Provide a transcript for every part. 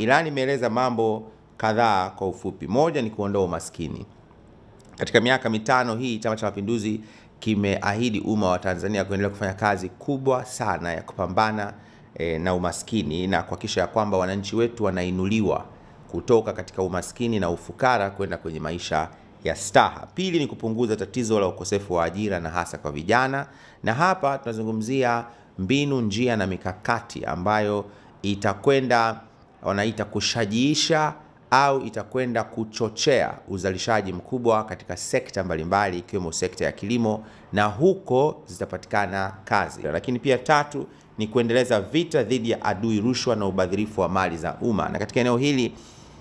ilani imeeleza mambo kadhaa kwa ufupi. Moja ni kuondoa umaskini. Katika miaka mitano hii Chama cha Mapinduzi kimeahidi umma wa Tanzania kuendelea kufanya kazi kubwa sana ya kupambana e, na umaskini na kuhakikisha ya kwamba wananchi wetu wanainuliwa kutoka katika umaskini na ufukara kwenda kwenye maisha ya staha. Pili ni kupunguza tatizo la ukosefu wa ajira na hasa kwa vijana, na hapa tunazungumzia mbinu, njia na mikakati ambayo itakwenda wanaita kushajiisha au itakwenda kuchochea uzalishaji mkubwa katika sekta mbalimbali ikiwemo sekta ya kilimo na huko zitapatikana kazi. Lakini pia tatu ni kuendeleza vita dhidi ya adui rushwa na ubadhirifu wa mali za umma. Na katika eneo hili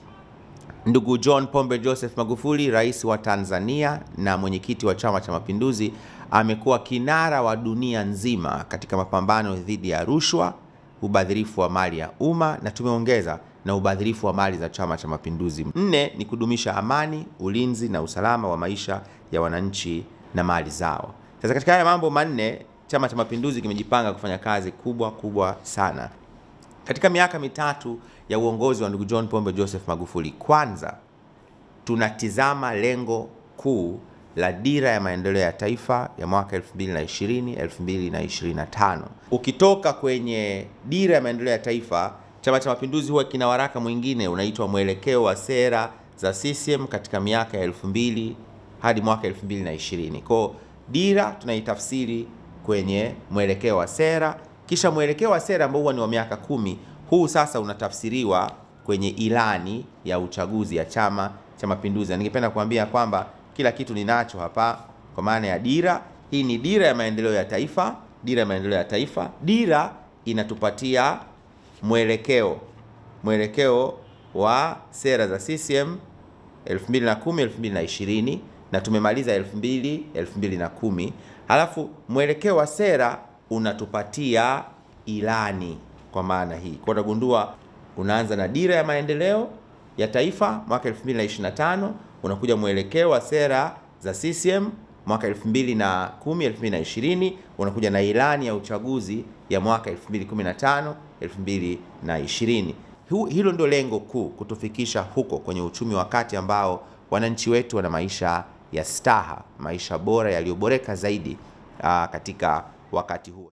ndugu John Pombe Joseph Magufuli, rais wa Tanzania na mwenyekiti wa Chama cha Mapinduzi, amekuwa kinara wa dunia nzima katika mapambano dhidi ya rushwa, ubadhirifu wa mali ya umma na tumeongeza na ubadhirifu wa mali za Chama cha Mapinduzi. Nne ni kudumisha amani, ulinzi na usalama wa maisha ya wananchi na mali zao. Sasa katika haya mambo manne, Chama cha Mapinduzi kimejipanga kufanya kazi kubwa kubwa sana katika miaka mitatu ya uongozi wa ndugu John Pombe Joseph Magufuli. Kwanza tunatizama lengo kuu la dira ya maendeleo ya taifa ya mwaka 2020 2025. Ukitoka kwenye dira ya maendeleo ya taifa Chama cha Mapinduzi huwa kina waraka mwingine unaitwa mwelekeo wa sera za CCM katika miaka ya 2000 hadi mwaka 2020. Kwa dira tunaitafsiri kwenye mwelekeo wa sera, kisha mwelekeo wa sera ambao huwa ni wa miaka kumi, huu sasa unatafsiriwa kwenye ilani ya uchaguzi ya Chama cha Mapinduzi. Ningependa kuambia kwamba kila kitu ninacho hapa kwa maana ya dira. Hii ni dira ya maendeleo ya taifa, dira ya maendeleo ya taifa. Dira inatupatia mwelekeo mwelekeo wa sera za CCM 2010 2020 na tumemaliza 2000 2010. Halafu mwelekeo wa sera unatupatia ilani kwa maana hii. Kwa utagundua unaanza na dira ya maendeleo ya taifa mwaka 2025, unakuja mwelekeo wa sera za CCM mwaka 2010 2020, unakuja na ilani ya uchaguzi ya mwaka 2015 2020. Hilo ndio lengo kuu, kutufikisha huko kwenye uchumi wa kati ambao wananchi wetu wana maisha ya staha, maisha bora yaliyoboreka zaidi aa, katika wakati huo.